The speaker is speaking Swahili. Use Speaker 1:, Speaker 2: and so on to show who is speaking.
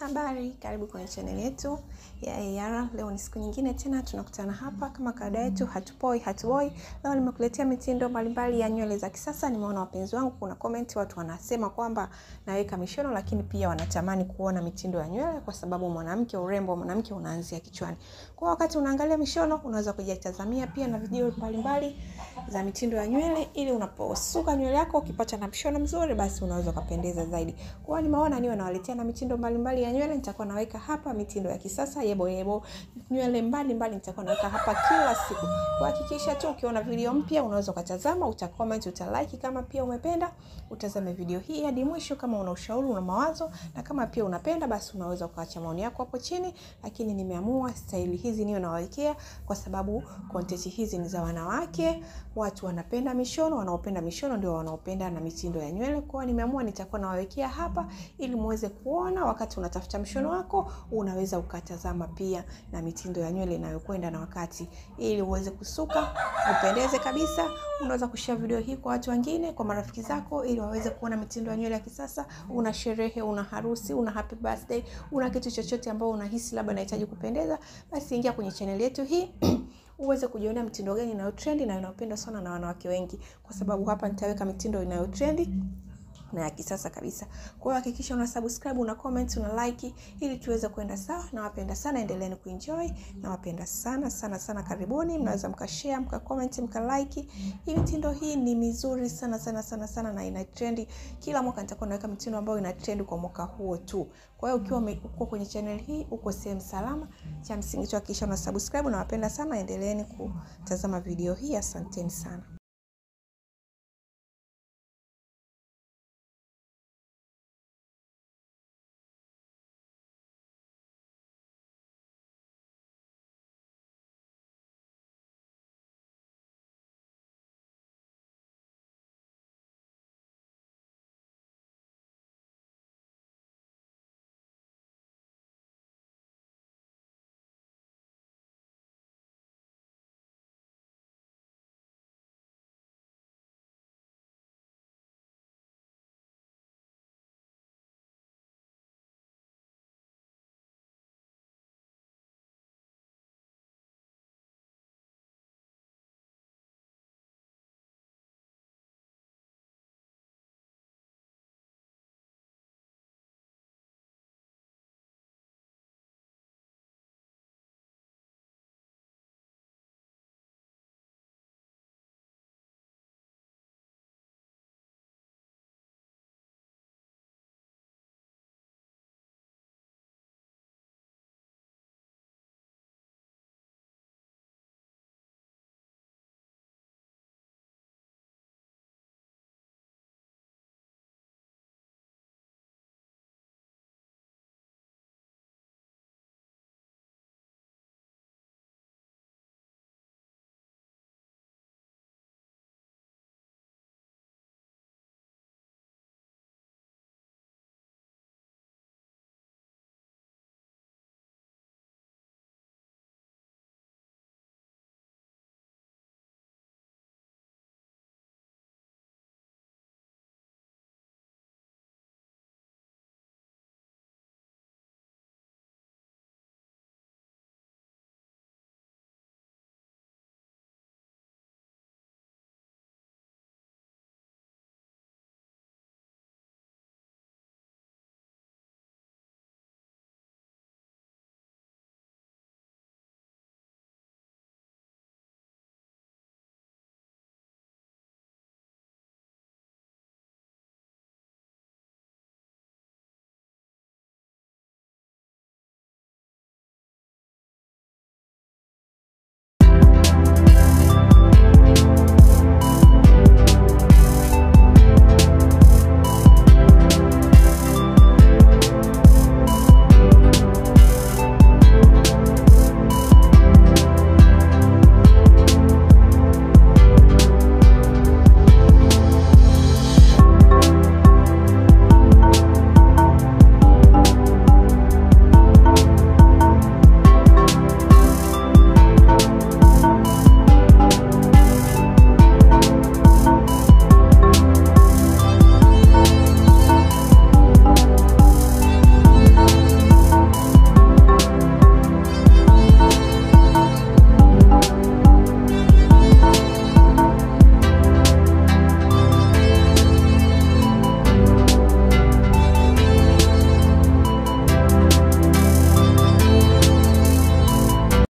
Speaker 1: Habari, karibu kwenye chaneli yetu ya AR. Leo ni siku nyingine tena tunakutana hapa kama kawaida yetu, hatupoi hatuboi. Leo nimekuletea mitindo mbalimbali ya nywele za kisasa. Nimeona wapenzi wangu, kuna comment watu wanasema kwamba naweka mishono, lakini pia wanatamani kuona mitindo ya nywele, kwa sababu mwanamke, urembo wa mwanamke unaanzia kichwani. Kwa wakati unaangalia mishono, unaweza kujitazamia pia na video mbalimbali za mitindo ya nywele, ili unaposuka nywele yako ukipata na mshono mzuri, basi unaweza ukapendeza zaidi. Kwa hiyo nimeona niwe nawaletea na mitindo mbalimbali ya nywele. Nitakuwa naweka hapa mitindo ya kisasa yebo yebo, nywele mbalimbali nitakuwa naweka hapa kila siku. Kuhakikisha tu ukiona video mpya unaweza ukatazama, utacomment, utalike kama pia umependa, utazame video hii hadi mwisho. Kama una ushauri, una mawazo na kama pia unapenda, basi unaweza ukaacha maoni yako hapo chini. Lakini nimeamua staili hizi niwe nawawekea kwa sababu content hizi ni za wanawake, watu wanapenda mishono, wanaopenda mishono ndio wanaopenda na mitindo ya nywele. Kwa hiyo nimeamua nitakuwa nawawekea hapa ili muweze kuona wakati unatafuta mshono wako, unaweza ukatazama pia na mitindo ya nywele inayokwenda na wakati, ili uweze kusuka upendeze kabisa. Unaweza kushare video hii kwa watu wengine, kwa marafiki zako, ili waweze kuona mitindo ya nywele ya kisasa. Una sherehe, una harusi, una happy birthday, una kitu chochote ambao unahisi labda unahitaji kupendeza, basi ingia kwenye channel yetu hii uweze kujionea mitindo gani inayotrendi na inayopendwa sana na wanawake wengi, kwa sababu hapa nitaweka mitindo inayotrendi na ya kisasa kabisa. Kwa hiyo hakikisha una subscribe, una comment, una like ili tuweze kwenda sawa. Nawapenda sana, endeleeni kuenjoy. Nawapenda sana sana sana, karibuni. Mnaweza mkashare, mka comment, mka like. Hii mitindo hii ni mizuri sana sana sana sana na ina trendi. Kila mwaka nitakuwa naweka mitindo ambayo ina trend kwa mwaka huo tu. Kwa hiyo ukiwa uko kwenye channel hii uko sehemu salama. Cha msingi tu hakikisha una subscribe. Nawapenda sana, endeleeni kutazama video hii. Asanteni sana.